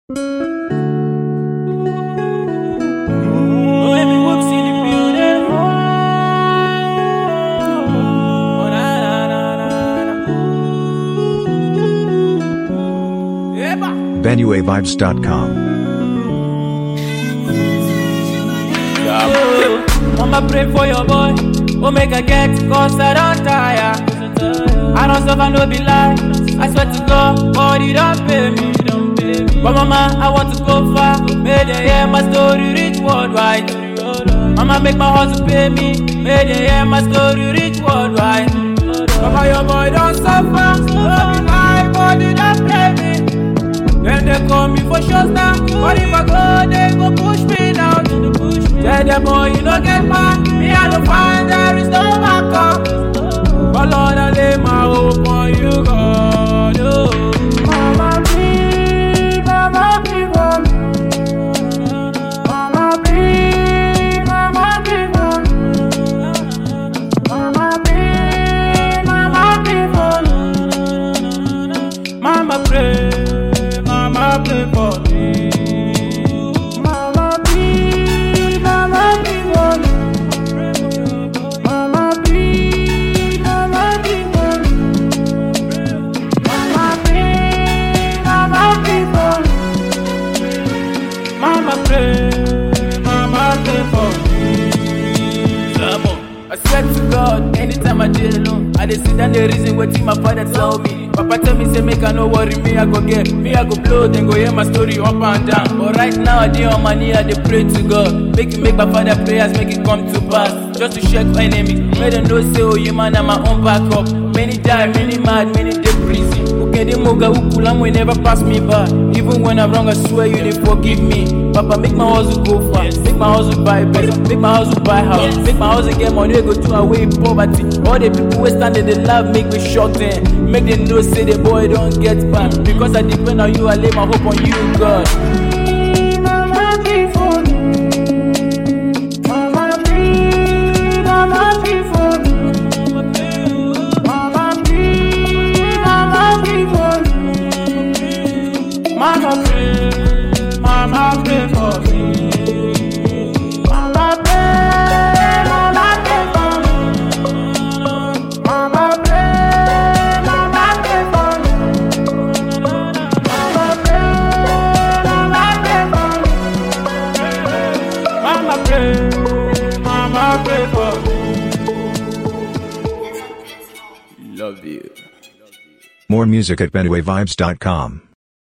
Baby, whoops in the building. Oh, na, na, na, na, na. Eba. BenueVibes.com. Mama pray for your boy, oh make I get, cause I don't tire. I don't suffer, no be lie. I swear to God, God, you don't pay me. But mama, I want to go far. May they hear my story reach worldwide. Mama, make my hustle pay me. May they hear my story reach worldwide. Mama, your boy don't suffer. No be lie, God, you don't pay me. Then they call me for shows now. But if I go, they go push me down to the push. Tell them, boy, you don't get mad. Me, I don't find there is no backup. But Lord, I lay my hope on you, God. Oh. Mama, please, mama, please for me. Mama, please, mama, please for me. Mama, please, mama, please for me. Mama pray, mama pray for me. Mama please, mama please for me. Mama please, mama please for me. Mama please, mama please for me. Mama pray, mama pray for me. I swear to God, anytime I dey alone, I dey sit down the reason wetin my father tell me. Papa tell me say make I no worry, me I go get, me I go blow, then go hear my story up and down. But right now I dey on my knee, I dey pray to God, make it make my father prayers, make it come to pass. Just to check enemy, make them know say oh you man na my own backup. Many die, many mad, many dey prison. Ukede moga ukulam will never pass me by. Even when I'm wrong, I swear you dey forgive me. Papa make my hustle go far, make my hustle buy better, make my hustle buy house, make my hustle get money wey go do away poverty. All the people wey stand there dey laugh make me shock them, make them know say the boy don get back. Because I depend on you, I lay my hope on you, God. Mama be for me. Mama be, mama be for me. Mama be, mama be for me. Mama pray, mama pray for me. Mama pray, mama pray for me. Mama pray, mama pray for me. Mama pray, mama pray for me. Mama pray, mama pray for me. Love you. More music at BenueVibes.com.